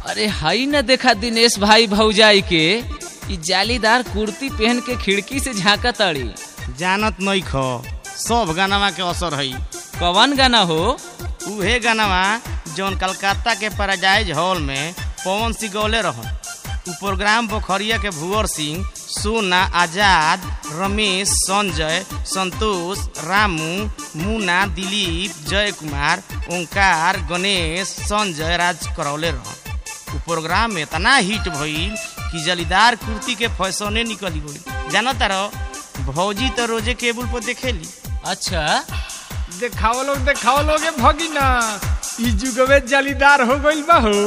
अरे हई न देखा दिनेश भाई भौजाई के ई जालीदार कुर्ती पहन के खिड़की से झांका तड़ी जानत नहीं खो सब गानावा के असर हई कवन गाना हो उहे गानावा जौन कलकत्ता के पैराडाइज हॉल में पवन सिंह गौले रह उ प्रोग्राम पोखरिया के भुवर सिंह सोना आजाद रमेश संजय संतोष रामू मुन्ना दिलीप जय कुमार ओंकार गणेश संजय राज करौले रह उ प्रोग्राम में इतना हिट भइल कि जलीदार कुर्ती के फैसने निकली गई जानता रहो भौजी तो रोजे केबल पर देखेली अच्छा देखाओ लोग देखाओ लोग ए भगिना ई जुगवे जालीदार हो गइल बा हो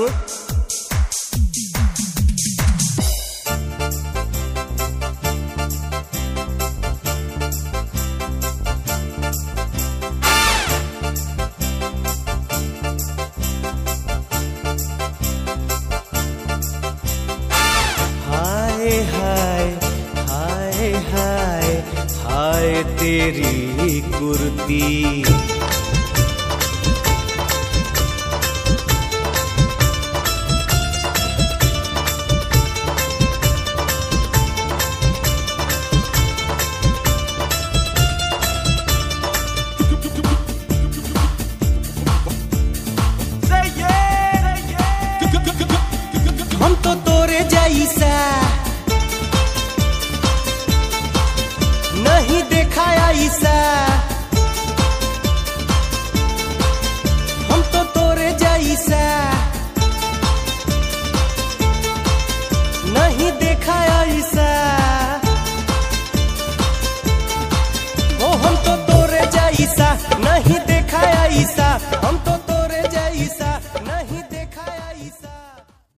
हाय हाय हाय हाय हाय तेरी कुर्ती